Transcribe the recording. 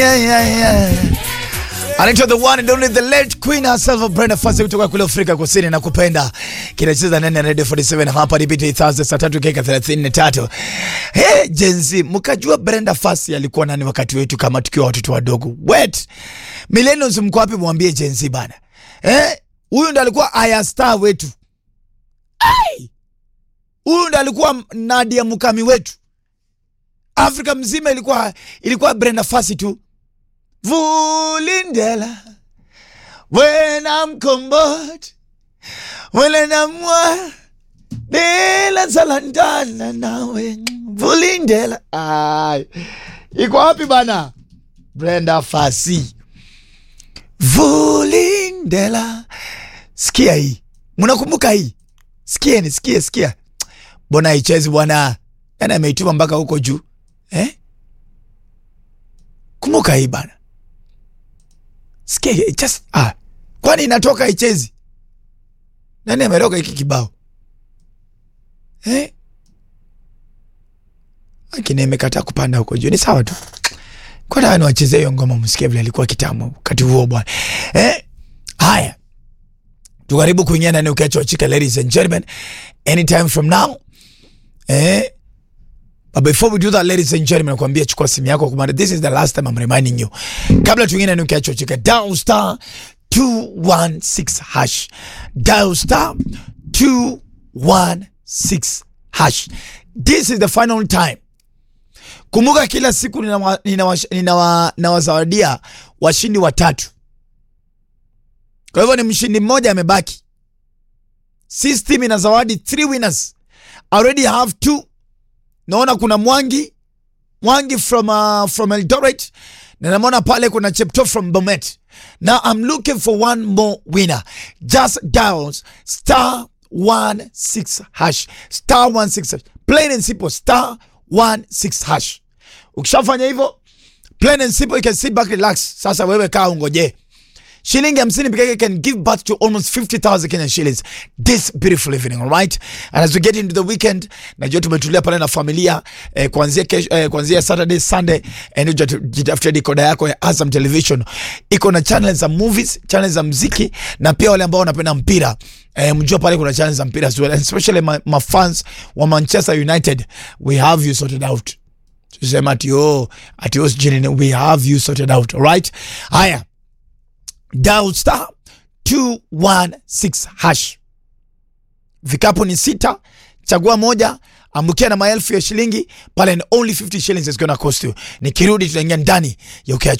Yeah, yeah, yeah. Anaitwa the one and only the late queen herself Brenda Fassie kutoka kule Afrika Kusini na kupenda kinacheza ndani ya Radio 47 hapa ni BT Thursday saa 3 dakika 33. Hey, Jenzi, mkajua Brenda Fassie alikuwa nani wakati wetu kama tukiwa watoto wadogo? Wait. Millennials mko wapi mwambie Jenzi bana. Eh? Huyu ndo alikuwa Aya Star wetu. Ai! Huyu ndo alikuwa Nadia Mukami wetu. Afrika mzima ilikuwa ilikuwa Brenda Fassie tu. Vulindela when I'm combot when I'm wa Bela zalandana nawe Vulindela ay iko wapi bana Brenda Fassie Vulindela sikia hii mnakumbuka hii sikieni sikia sikia bona haichezi bwana yani ameituma mpaka huko juu eh kumbuka hii bana sikia just ah kwani inatoka ichezi nani ameroga hiki kibao eh lakini imekataa kupanda huko juu ni sawa tu kwa nini wachezee hiyo ngoma msikie vile alikuwa kitamu wakati huo bwana eh haya tukaribu kuingia ndani ukiacha chika ladies and gentlemen anytime from now eh But before we do that, ladies and gentlemen, nakwambia chukua simu yako kumanda. This is the last time I'm reminding you. Kabla tuingine ni ukiacho chika dial star 216 hash. Dial star 216 hash. This is the final time. Kumbuka kila siku ninawazawadia nina nina nina washindi watatu. Kwa hivyo ni mshindi mmoja amebaki. System ina zawadi 3 winners. I already have two naona kuna Mwangi Mwangi from uh, from Eldoret na namwona pale kuna Chepto from Bomet. Now I'm looking for one more winner. Just dial star 16 hash star 16 hash. Plain and simple star 16 hash. Ukishafanya hivyo plain and simple you can sit back relax. Sasa wewe kaa ungoje shilingi hamsini peke yake can give birth to almost 50,000 Kenyan shillings this beautiful evening all right and as we get into the weekend najua tumetulia pale na familia eh, kuanzia kesho eh, kuanzia Saturday Sunday and jitafutia decoder yako ya Azam Television iko na channel za movies channel za mziki na pia wale ambao wanapenda mpira eh, mjua pale kuna channel za mpira as well and especially my, my fans wa Manchester United we have you sorted out tusema ati oh ati oh sijini we have you sorted out all right haya dial star 216 hash. Vikapu ni sita, chagua moja, ambukia na maelfu ya shilingi pale, and only 50 shillings is gonna cost you. Nikirudi tutaingia ndani ya ukiacho